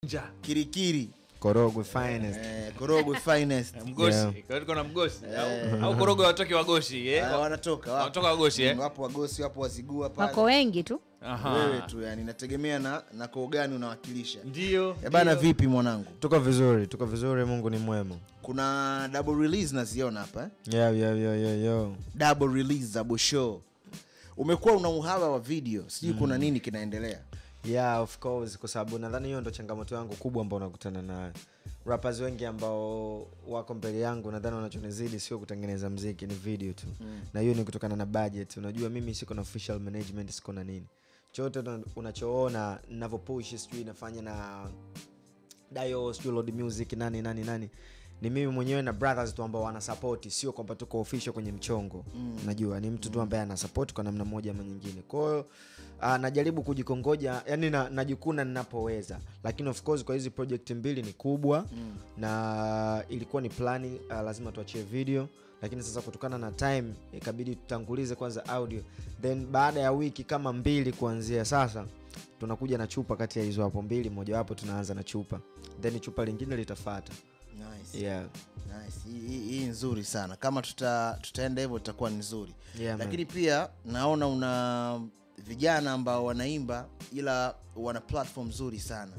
nja kirikiri korogwe finest eh, korogwe finest mgosi Yeah. Kwa hiyo tuko na mgosi au- au korogo watoke wagosi eh? Ah, wanatoka wapo. Wanatoka wagosi eh? Mm, wapo wagosi wapo wazigua pale wako wengi tu Aha. wewe tu yani nategemea na na koo gani unawakilisha ndio Eh, bana ndio. vipi mwanangu tuko vizuri tuko vizuri mungu ni mwema kuna double release naziona hapa eh? yeah, yeah, yeah, yeah, yeah. double release za bosho umekuwa una uhaba wa video sijui kuna nini kinaendelea yeah of course kwa sababu nadhani hiyo ndo changamoto yangu kubwa ambao unakutana nayo rappers wengi ambao wako mbele yangu nadhani wanachonizidi sio kutengeneza mziki ni video tu mm. na hiyo ni kutokana na budget unajua mimi siko na official management siko na nini chote una- unachoona navyopush sijui nafanya na dio sijui load music nani nani nani ni mimi mwenyewe na brothers tu ambao wana support sio kwamba tuko official kwenye mchongo mm. najua ni mtu tu ambaye ana support kwa namna moja ama nyingine kwahiyo uh, najaribu kujikongoja yani na, najikuna ninapoweza lakini of course kwa hizi project mbili ni kubwa mm. na ilikuwa ni plani uh, lazima tuachie video lakini sasa kutokana na time ikabidi tutangulize kwanza audio then baada ya wiki kama mbili kuanzia sasa tunakuja na chupa kati ya hizo hapo mbili mojawapo tunaanza na chupa then chupa lingine litafata nice. yeah. Nice. Hii- hii hii nzuri sana kama tuta, tutaenda hivyo tutakuwa ni nzuri Yeah, man. lakini pia naona una vijana ambao wanaimba ila wana platform nzuri sana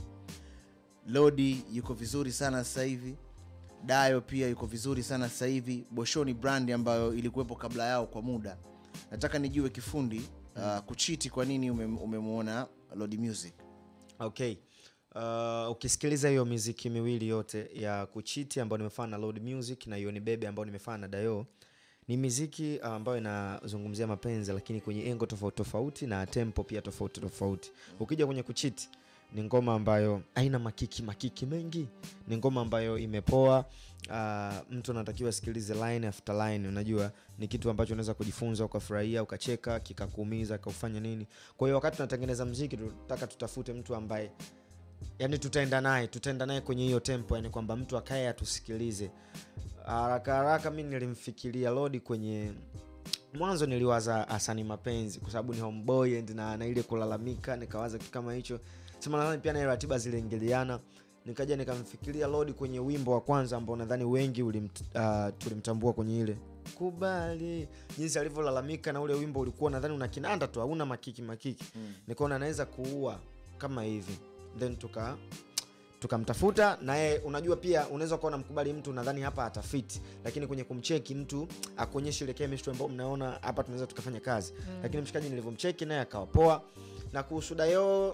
lodi yuko vizuri sana sasa hivi dayo pia yuko vizuri sana sasa hivi boshoni brand ambayo ilikuwepo kabla yao kwa muda nataka nijue kifundi uh, kuchiti kwa nini umem- umemwona lodi music okay uh, ukisikiliza hiyo miziki miwili yote ya kuchiti ambayo nimefanya na load music na yoni bebe ambayo nimefanya na dayo ni miziki uh, ambayo inazungumzia mapenzi lakini kwenye engo tofauti tofauti na tempo pia tofauti tofauti ukija kwenye kuchiti ni ngoma ambayo haina makiki makiki mengi ni ngoma ambayo imepoa uh, mtu anatakiwa asikilize line after line unajua ni kitu ambacho unaweza kujifunza ukafurahia ukacheka kikakuumiza kaufanya nini kwa hiyo wakati tunatengeneza mziki tunataka tutafute mtu ambaye yani tutaenda naye tutaenda naye kwenye hiyo tempo yani kwamba mtu akae atusikilize haraka haraka mi nilimfikiria lodi kwenye mwanzo niliwaza asani mapenzi kwa sababu ni homeboy and na, na ile kulalamika nikawaza kitu kama hicho sema nadhani pia na ratiba ziliingiliana nikaja nikamfikiria lodi kwenye wimbo wa kwanza ambao nadhani wengi ulimt, uh, tulimtambua kwenye ile kubali jinsi alivyolalamika na ule wimbo ulikuwa nadhani una kinanda tu hauna makiki makiki mm. nikaona anaweza kuua kama hivi then tuka tukamtafuta naye unajua pia unaweza ukawa unamkubali mtu nadhani hapa atafiti lakini kwenye kumcheki mtu akuonyesha ile chemistry ambao mnaona hapa tunaweza tukafanya kazi mm. lakini mshikaji nilivyomcheki naye akawa poa na kuhusu dayo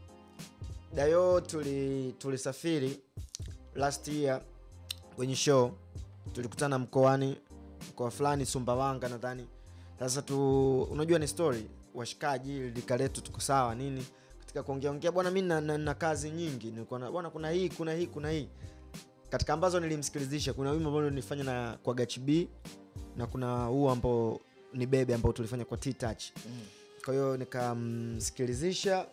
dayo tuli tulisafiri last year kwenye show tulikutana mkoani mkoa fulani sumbawanga nadhani sasa tu unajua ni story washikaji lika letu tuko sawa nini katika kuongea ongea bwana mi na, na, na kazi nyingi nilikuwa na bwana kuna hii kuna hii kuna hii katika ambazo nilimsikilizisha kuna wimbo ambao nilifanya na kwa gach b na kuna huu ambao ni bebe ambao tulifanya kwa t-touch mm. kwa hiyo nikamsikilizisha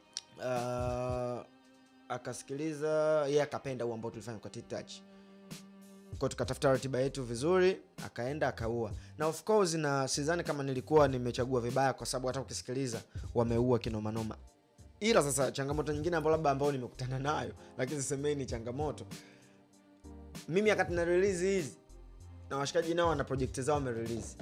uh, akasikiliza yeye akapenda huu ambao tulifanya kwa t-touch kwa tukatafuta ratiba yetu vizuri akaenda akaua na of course na sidhani kama nilikuwa nimechagua vibaya kwa sababu hata ukisikiliza wameua kinomanoma ila sasa changamoto nyingine ambao labda ambao nimekutana nayo lakini sisemei ni changamoto mimi wakati na release hizi na washikaji nao wana projekti zao wamerelease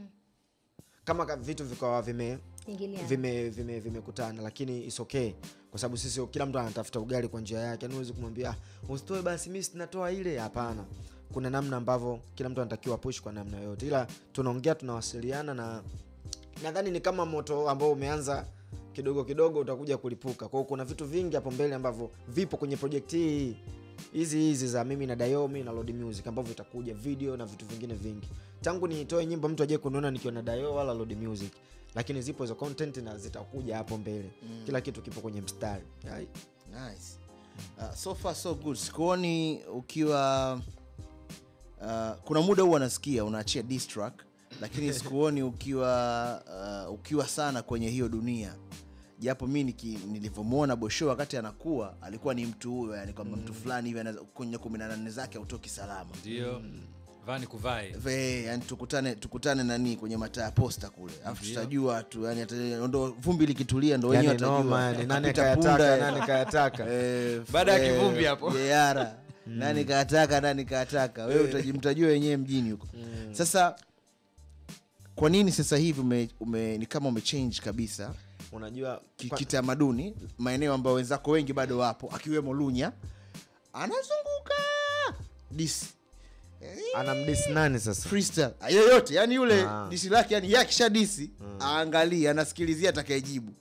kama ka- vitu vikawa vime Ingiliana. vime vime vimekutana lakini is okay kwa sababu sisi kila mtu anatafuta ugali kwa njia yake yani huwezi kumwambia "Ah, usitoe basi mi sinatoa ile hapana kuna namna ambavyo kila mtu anatakiwa push kwa namna yoyote ila tunaongea tunawasiliana na nadhani ni kama moto ambao umeanza kidogo kidogo utakuja kulipuka kwao kuna vitu vingi hapo mbele ambavyo vipo kwenye project hii hizi hizi za mimi na dayomi na Lord music ambavyo itakuja video na vitu vingine vingi tangu nitoe nyimbo mtu aje kuniona nikiwa na dayo wala Lord music lakini zipo hizo content na zitakuja hapo mbele mm. kila kitu kipo kwenye mstari Ai. nice. uh, so far so good sikuoni ukiwa uh, kuna muda huwa nasikia unaachia diss track lakini sikuoni ukiwa uh, ukiwa sana kwenye hiyo dunia japo mi niki- nilivyomwona bosho wakati anakuwa alikuwa ni mtu huyo yani kwamba mtu fulani hivi anaweza- kwenye kumi na nane zake autoki salama ndio vani kuvai Ve, yani tukutane tukutane nani kwenye mataa ya posta kule alafu tutajua tu yani ata- ndo vumbi likitulia ndo wenyewe yani noma watajua yani nani Kapita kayataka punda, nani kayataka eh, Baada ya eh, kivumbi hapo. yeara nani kataka nani kataka wewe utaji- mtajua wenyewe mjini huko sasa kwa nini sasa hivi ume, ume, ni kama umechange kabisa unajua ki- pa- kitamaduni maeneo ambayo wenzako wengi bado wapo akiwemo lunya anazunguka dis anamdis nani sasa freestyle Ah, yoyote yani yule Ah. disi lake yani yakisha disi aangalie anasikilizia atakayejibu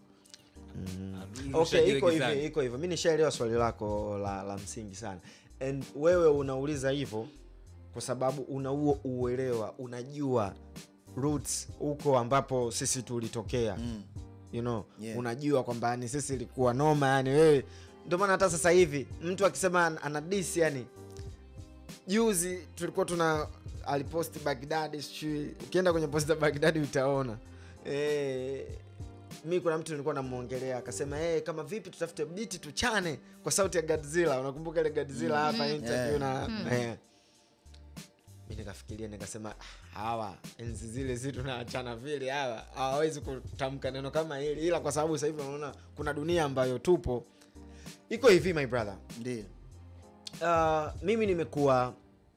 okay iko hivi iko hivyo mi nishaelewa swali lako la, la msingi sana and wewe unauliza hivyo kwa sababu una huo uelewa unajua roots huko ambapo sisi tulitokea Mm. you know Yeah. unajua kwamba ni sisi ilikuwa noma yani wewe ndio maana hata sasa hivi mtu akisema an- ana dis yani juzi tulikuwa tuna aliposti bagdadi sijui ukienda kwenye posti za bagdadi utaona e, mi kuna mtu nilikuwa namwongelea akasema hey, kama vipi tutafute biti tuchane kwa sauti ya godzilla unakumbuka ile godzilla hapa interview na eh. mi nikafikiria nikasema "Ah, hawa enzi zile zi tunaachana vile hawa hawawezi kutamka neno kama hili ila kwa sababu sasa hivi unaona kuna dunia ambayo tupo iko hivi my brother ndio uh, mimi nimekuwa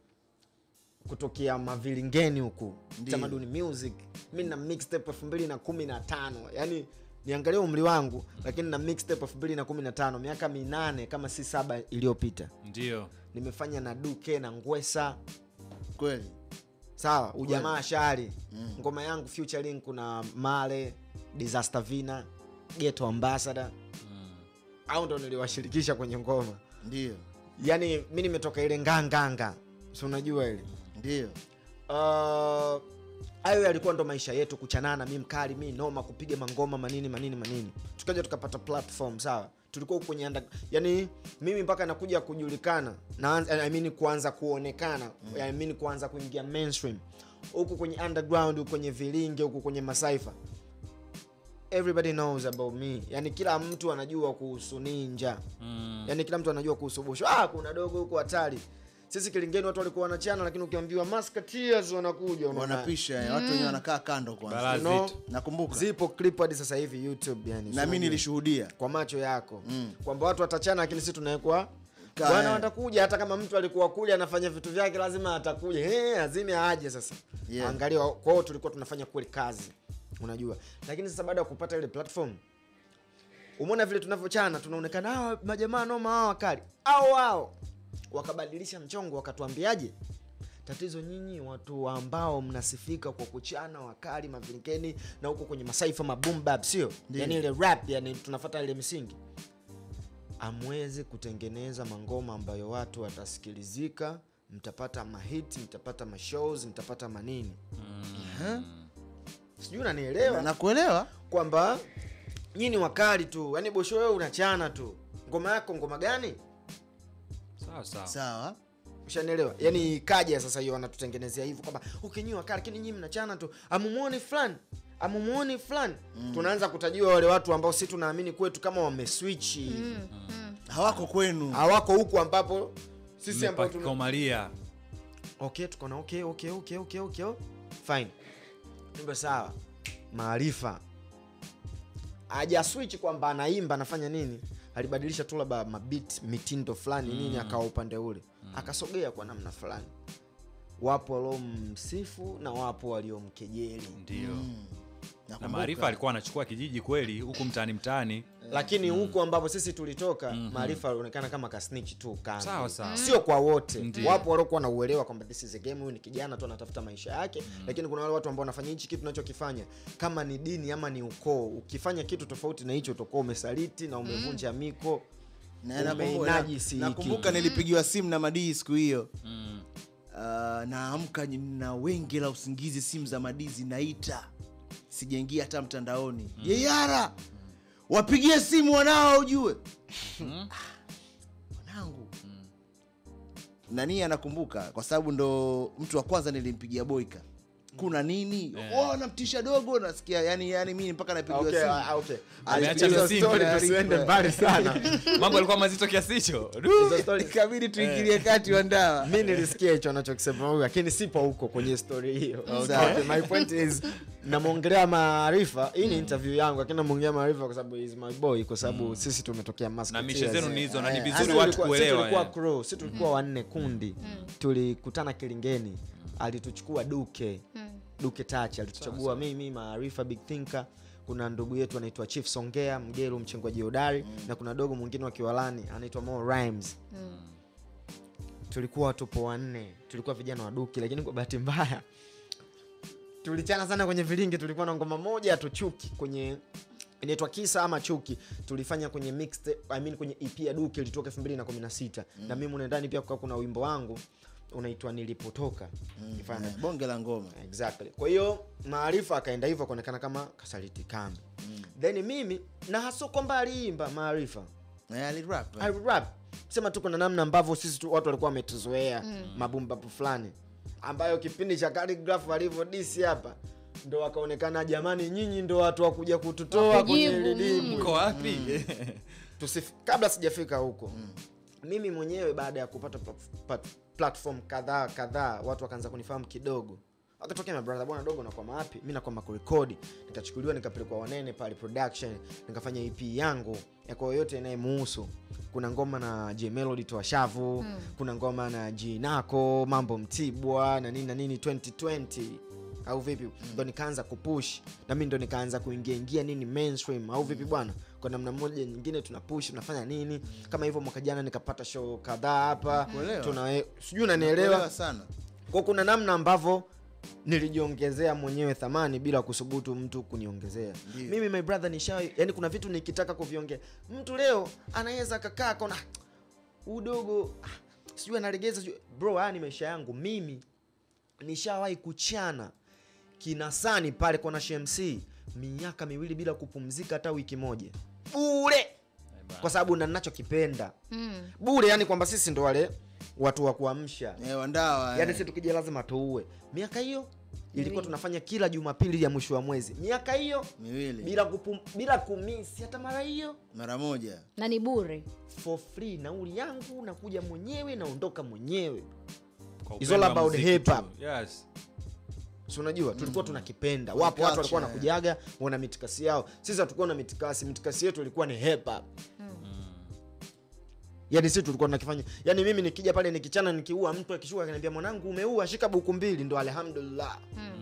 kutokea mavilingeni huku Ndiyo. tamaduni music mi na mixtape elfu mbili na kumi na tano yani niangalia umri wangu lakini na mixtape elfu mbili na kumi na tano miaka minane kama si saba iliyopita ndio nimefanya na duke na ngwesa kweli sawa ujamaa shari mm. ngoma yangu featuring kuna male disaster vina geto ambassador au ndo niliwashirikisha kwenye ngoma ndio yani mi nimetoka ile nganganga si unajua ile ndio Uh, hayo yalikuwa ndo maisha yetu kuchanana mi mkali mi noma kupiga mangoma manini manini manini tukaja tukapata platform sawa tulikuwa huku kwenye under, yani mimi mpaka nakuja kujulikana na, I mean kuanza kuonekana mm. I mean kuanza kuingia mainstream huku kwenye underground huku kwenye vilinge huku kwenye masaifa everybody knows about me yani kila mtu anajua kuhusu ninja mm. yani kila mtu anajua kuhusu bosho ah, kuna dogo huko hatari sisi kilingeni watu walikuwa wanachana lakini ukiambiwa musketeers wanakuja unaona. wanapisha eh, watu wenyewe wanakaa kando Bala kwanza You know, Zito. nakumbuka zipo clip hadi sasa hivi youtube yani na mi Unajua, nilishuhudia kwa macho yako Mm. kwamba watu watachana lakini sisi tunawekwa Ka- bwana eh. watakuja hata kama mtu alikuwa kule anafanya vitu vyake lazima atakuja hey, azime aje sasa Yeah. angalia kwa hiyo tulikuwa tunafanya kweli kazi unajua lakini sasa baada ya kupata ile platform umeona vile tunavyochana tunaonekana hawa majamaa noma hawa wakali au wao wakabadilisha mchongo wakatuambiaje tatizo nyinyi watu ambao mnasifika kwa kuchana wakali mavinkeni na huko kwenye masaifa mabumbab sio Ndiyo. yani ile rap yani tunafata ile misingi amwezi kutengeneza mangoma ambayo watu watasikilizika mtapata mahiti mtapata mashows mtapata manini Eh? sijui unanielewa nakuelewa kwamba nyinyi ni wakali tu yani bosho wewe unachana tu ngoma yako ngoma gani sawa sawa sawa ushanielewa yani ikaja sasa hiyo wanatutengenezea hivyo kwamba okay nyinyi wakali lakini nyinyi mnachana tu amumuoni fulani amumuoni fulani tunaanza kutajua wale watu ambao si tunaamini kwetu kama wameswichi hawako kwenu hawako huku ambapo sisi ambao tuna... mmepakikomalia okay tukaona okay okay okay okay okay oh. fine nimbe sawa maarifa aja switch kwamba anaimba anafanya nini alibadilisha tu labda mabit mitindo fulani nini akawa upande ule akasogea kwa namna fulani wapo waliomsifu na wapo waliomkejeli ndio na Nakumbuka. maarifa alikuwa anachukua kijiji kweli huku mtaani mtaani lakini huku ambapo sisi tulitoka maarifa alionekana kama kasnich tu kando. Sawa, sawa. sio kwa wote Ndiyo. wapo waliokuwa na uelewa kwamba this is a game huyu ni kijana tu anatafuta maisha yake lakini kuna wale watu ambao wanafanya hichi kitu unachokifanya kama ni dini ama ni ukoo ukifanya kitu tofauti na hicho utakuwa umesaliti na umevunja miko Na- nakumbuka- umeinajisi na- hiki. nakumbuka nilipigiwa simu na madii siku hiyo mm. uh, naamka na wengi la usingizi simu za madii zinaita sijaingia hata mtandaoni yeyara wapigie simu wanao ujue Ah, wanangu nani anakumbuka kwa sababu ndo mtu wa kwanza nilimpigia boika kuna nini oh, anamtisha dogo nasikia yani yani mimi mpaka napigiwa Okay, simu ah, okay. Ameacha Hizo msimu, story taarifa. tusiende mbali sana mambo alikuwa mazito kiasi hicho Du. Hizo story- ikabidi tuingilie kati wa ndawa mi nilisikia hicho anachokisema huyu lakini sipo huko kwenye story hiyo Sawa. okay, my point is namwongelea maarifa hii ni interview yangu lakini namwongelea maarifa kwa sababu is my boy kwa sababu sisi tumetokea na Musketeers. mishe zenu ni hizo na ni Eh, vizuri Sisi watu tulikuwa- sisi kuelewa tulikuwa eh. crew, sisi tulikuwa wanne kundi tulikutana kilingeni alituchukua duke duke tachi alituchagua mimi maarifa big thinker kuna ndugu yetu anaitwa chief songea mgelu mchengwaji hodari na kuna dogo mwingine wa kiwalani anaitwa Mo rhymes tulikuwa tupo wanne tulikuwa vijana wa duki lakini kwa bahati mbaya tulichana sana kwenye vilingi tulikuwa na ngoma moja tuchuki kwenye inaitwa kisa ama chuki tulifanya kwenye mixed, I mean kwenye ep ya duki ilitoka 2016 na mimi mule ndani pia kukaa kuna wimbo wangu unaitwa nilipotoka Nifanya- Eh, bonge la ngoma exactly kwa hiyo maarifa akaenda hivyo akaonekana kama kasaliti kambi then mimi na haso kwamba aliimba maarifa Eh, alirap, eh. I rap sema tu kuna namna ambavyo sisi tu, watu walikuwa wametuzoea mabumbapu fulani ambayo kipindi cha Khaligraph alivyodisi hapa ndo wakaonekana jamani nyinyi ndo watu wa kuja kututoa kwenye Wakujibu, hili dimbwi." mko wapi Tusif, kabla sijafika huko mimi mwenyewe baada ya kupata plat- plat- platform kadhaa kadhaa watu wakaanza kunifahamu kidogo akatokea mabrother bwana dogo nakwama wapi mi nakwama kurekodi nikachukuliwa nikapelekwa wanene pale production nikafanya ep yangu ya kwa yoyote inayemuhusu kuna ngoma na j melody toa shavu kuna ngoma na g nako mambo mtibwa na nini na nini 2020 au vipi ndo nikaanza kupush na mi ndo nikaanza kuingia ingia nini mainstream au vipi bwana kwa namna moja nyingine tuna push tunafanya nini kama hivyo mwaka jana nikapata show kadhaa hapa Kuelewa. tuna sijui Kuelewa unanielewa sana kwa kuna namna ambavyo nilijiongezea mwenyewe thamani bila kusubutu mtu kuniongezea Ndiyo. mimi my brother nisha yani kuna vitu nikitaka kuviongea mtu leo anaweza kakaa kona udogo ah, sijui analegeza sijui bro haya ni maisha yangu mimi nishawahi kuchana kinasani pale kwa nashmc miaka miwili bila kupumzika hata wiki moja bure kwa sababu na ninachokipenda Mm. bure yani kwamba sisi ndo wale watu wa kuamsha Eh, wandawa yani eh. si tukija lazima tuue miaka hiyo ilikuwa Miwili. tunafanya kila jumapili ya mwisho wa mwezi miaka hiyo miwili bila kupum, bila kumisi hata mara hiyo mara moja na ni bure for free nauli yangu nakuja mwenyewe naondoka mwenyewe Kwa It's all upendo wa about muziki hip tu. hop. Yes. si unajua tulikuwa tunakipenda Kwa wapo watu walikuwa culture, wanakujaga wana mitikasi yao sisi hatukuwa na mitikasi mitikasi yetu ilikuwa ni hip hop yani sisi tulikuwa tunakifanya yani mimi nikija pale nikichana nikiua mtu akishuka akaniambia mwanangu umeua shika buku mbili ndo alhamdulillah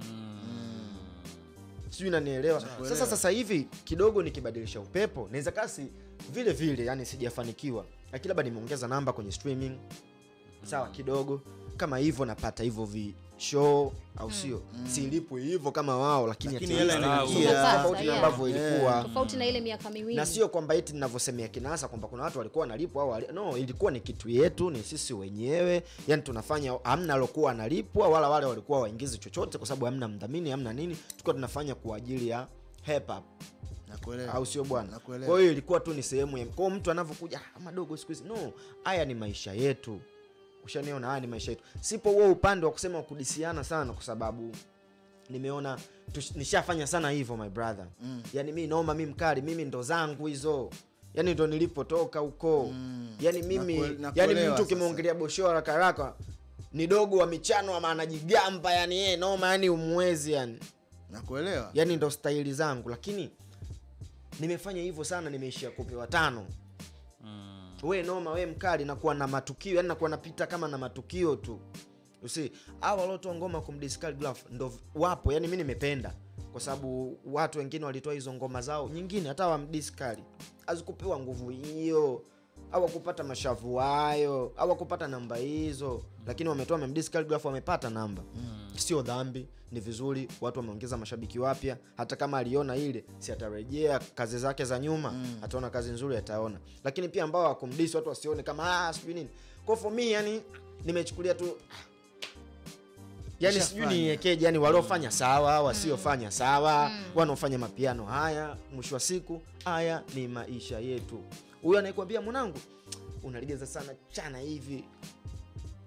sijui nanielewa sasa sasa hivi kidogo nikibadilisha upepo naweza kasi vile vile yani sijafanikiwa lakini labda nimeongeza namba kwenye streaming sawa kidogo kama hivyo napata hivyo vi show au sio silipwi hivyo kama wao lakini, Lakini at hela least inaingia. tofauti- tofauti na Yeah. ambavyo ilikuwa tofauti na ile miaka miwili na sio kwamba eti ninavyosemea kinasa kwamba kuna watu walikuwa wanalipwa au wali... no ilikuwa ni kitu yetu ni sisi wenyewe yani tunafanya hamna alokuwa analipwa wala wale walikuwa waingizi chochote kwa sababu hamna mdhamini hamna nini tulikuwa tunafanya kwa ajili ya hip hop nakuelewa au sio bwana Nakuelewa. kwa hiyo ilikuwa tu ni sehemu ya kwao mtu anavyokuja "Ah, madogo siku hizi no haya ni maisha yetu ushaniona haya ni maisha yetu sipo huo upande wa kusema wa kudisiana sana kwa sababu nimeona tush- nishafanya sana hivyo my brother mm. yani mi naomba mi mkali mimi ndo zangu hizo yani ndo nilipotoka huko mm. yani mimi Nakue- yani nakuelewa mtu sasa. ukimwongelea boshora haraka haraka ni dogo wa michano ama anajigamba yani yeye noma yani umwezi yani nakuelewa yani ndo staili zangu lakini nimefanya hivyo sana nimeishia kupewa tano we noma we mkali nakuwa na matukio yani nakuwa napita kama na matukio tu usi au waliotoa ngoma kumdiscal glove ndo v- wapo yani mi nimependa kwa sababu watu wengine walitoa hizo ngoma zao nyingine hata wamdiskali azikupewa nguvu hiyo au wakupata mashavu hayo au wakupata namba hizo lakini wametoa memdiscal glove wamepata namba sio dhambi ni vizuri watu wameongeza mashabiki wapya hata kama aliona ile si atarejea kazi zake za nyuma mm. ataona kazi nzuri ataona lakini pia ambao wakumdisi watu wasione kama ah, sijui nini kwa for me yani nimechukulia tu yani sijui Ushafanya. niekeje yani waliofanya sawa wasiofanya sawa wanaofanya mapiano haya mwisho wa siku haya ni maisha yetu huyo anayekwambia mwanangu unalegeza sana chana hivi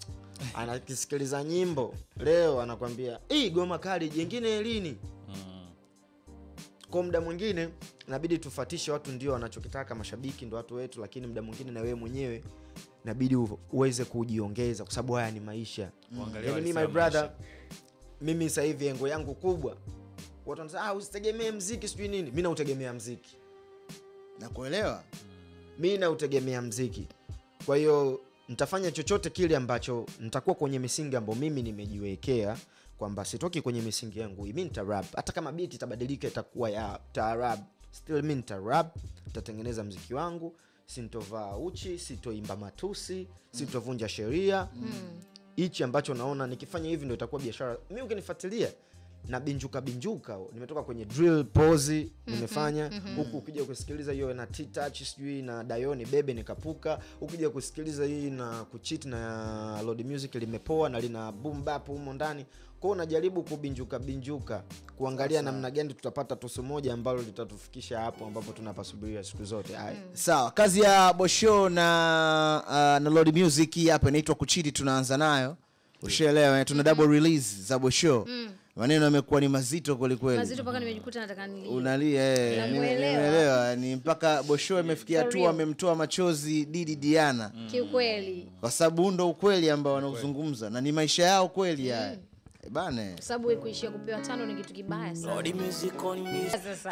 anakisikiliza nyimbo leo anakwambia hii goma kali jengine lini kwa muda mwingine inabidi tufatishe watu ndio wanachokitaka mashabiki ndo watu wetu lakini muda mwingine na wewe mwenyewe inabidi u- uweze kujiongeza kwa sababu haya ni maisha Uangalie yani mi walisia my brother maisha. mimi sasa hivi engo yangu kubwa watu wanasema ah, usitegemee mziki sijui nini mi nautegemea mziki nakuelewa mi nautegemea mziki kwa hiyo nitafanya chochote kile ambacho nitakuwa kwenye misingi ambayo mimi nimejiwekea kwamba sitoki kwenye misingi yangu hii mi nitarap hata kama biti itabadilika itakuwa ya taarab still mi nitarap nitatengeneza mziki wangu sintovaa uchi sitoimba matusi sitovunja sheria hichi ambacho naona nikifanya hivi ndo itakuwa biashara mi ukinifuatilia na binjuka binjuka nimetoka kwenye drill pozi nimefanya huku ukija kusikiliza hiyo na t-touch sijui na dayoni bebe nikapuka ukija kusikiliza hii na kuchit na load music limepoa na lina boom bap humo ndani kwao unajaribu kubinjuka binjuka kuangalia namna gani tutapata tusu moja ambalo litatufikisha hapo ambapo tunapasubiria siku zote haya sawa kazi ya bosho na uh, na Lord music hii hapa inaitwa kuchiti tunaanza nayo ushaelewa eh, tuna double release za bosho maneno yamekuwa ni mazito kwelikweli mazito mpaka nimejikuta nataka ni unalia eh, Namuelewa. nimeelewa ni mpaka bosho imefikia For hatua real. amemtoa machozi didi diana kiukweli kwa sababu huu ndo ukweli ambao wanauzungumza na ni maisha yao kweli haya Eh, bane kwa sababu wewe kuishia kupewa tano ni kitu kibaya sana sasa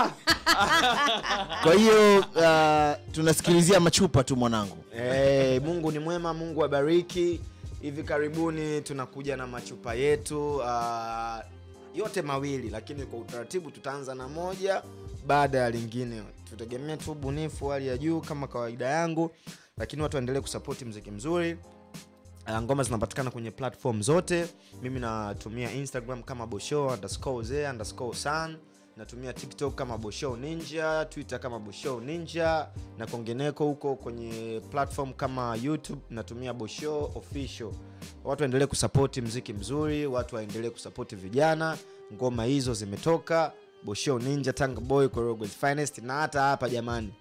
kwa hiyo uh, tunasikilizia machupa tu mwanangu hey, mungu ni mwema mungu abariki hivi karibuni tunakuja na machupa yetu uh, yote mawili lakini kwa utaratibu tutaanza na moja baada ya lingine tutegemea tu ubunifu wa hali ya juu kama kawaida yangu lakini watu waendelee kusapoti mziki mzuri Uh, ngoma zinapatikana kwenye platform zote mimi natumia instagram kama bosho underscore ze underscore san natumia tiktok kama bosho ninja twitter kama bosho ninja na kongeneko huko kwenye platform kama youtube natumia bosho official watu waendelee kusapoti mziki mzuri watu waendelee kusapoti vijana ngoma hizo zimetoka bosho ninja tanga boy Korogwe's finest na hata hapa jamani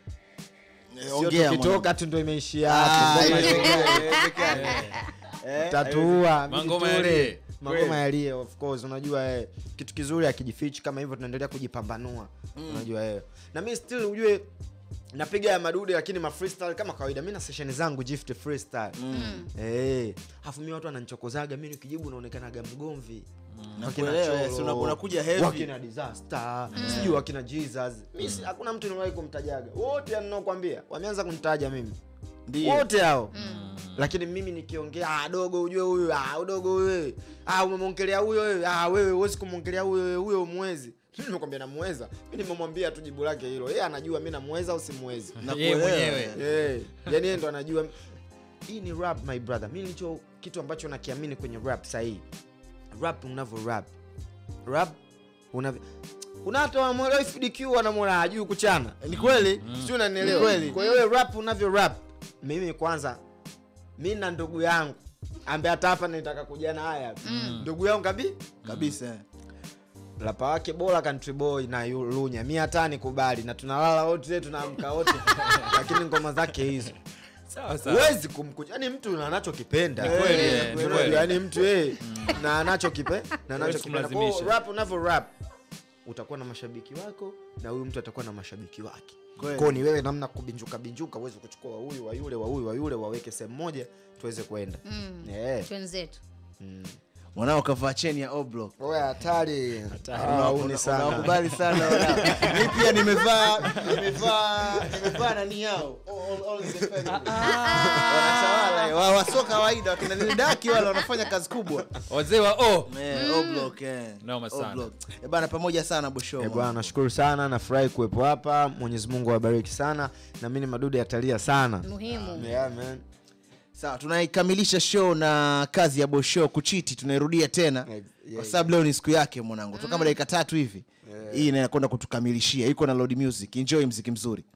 sio ongea tukitoka tu ndo imeishia Ah, hapo Ngoma haiwezekani, itaendelea. haiwezekani. tatuua Mangoma vijitule. yalie. mangoma yalie of course unajua eh, kitu kizuri akijifichi kama hivyo tunaendelea kujipambanua unajua eh. na mi still ujue napiga ya madude lakini ma freestyle kama kawaida mi na sesheni zangu gift freestyle eh afu mi watu wananichokozaga mi nikijibu naonekanaga mgomvi Wakina Nakuelewa, Cholo, yes, una- unakuja heavy. wakina disaster sijui wakina jesus mi si- hakuna mtu niwahi kumtajaga wote ninaokwambia wameanza kunitaja mimi Ndio. wote hao lakini mimi nikiongea "Ah, dogo ujue huyu ah, udogo huyu ah, umemwongelea huyo wewe ah, wewe huwezi kumwongelea huyo wewe, huyo umwezi Mimi nimekwambia namweza mi nimemwambia tu jibu lake hilo yeye anajua mi namweza au simwezi Yeye mwenyewe Eh, yani yeye ndo anajua hii ni rap my brother mi nilicho kitu ambacho nakiamini kwenye rap sahii rap unavyo rap rap unavyo kuna hata wamwelewa FDQ wanamwona hajui kuchana ni kweli sijui unanielewa Kweli. kwa hiyo wewe rap unavyo rap mimi kwanza mi na ndugu yangu ambaye hata hapa nitaka kujana haya ndugu yangu kabi kabisa rapa wake bora country boy na yu- lunya mi hata nikubali na tunalala wote tunaamka wote lakini ngoma zake hizo sawa sawa huwezi kumkuja yani mtu na anachokipenda Ni kweli, Eh, eh, ni unajua, kweli. yani mtu eh, na anachokipe na anachokipenda Kwa hiyo kumlazimisha. rap unavyo rap utakuwa na mashabiki wako na huyu mtu atakuwa na mashabiki wake Kweli. kwao ni wewe namna kubinjuka binjuka uweze kuchukua wa huyu wa yule wa huyu wa yule waweke sehemu moja tuweze kwenda Eh, twenzetu mm. mwanao kavaa cheni ya oblo Wewe hatari hauni sana unakubali sana wanao. mi pia nimevaa nimevaa nimevaa nani yao All- all the family. wanatawala eh. Wa- waso kawaida wakina nidaki wale wanafanya kazi kubwa wazee wa o Eh, O-Block, eh. Noma sana. O-Block. Eh, bana pamoja sana bosho Eh, bwana nashukuru sana nafurahi kuwepo hapa mwenyezi mungu awabariki sana na mi ni madudu yatalia sana muhimu yeah, man. sawa tunaikamilisha show na kazi ya bosho kuchiti tunairudia tena Yeah, kwa yeah. sababu leo ni siku yake mwanangu tu kama dakika tatu hivi hii inakwenda kutukamilishia iko na load music enjoy mziki mzuri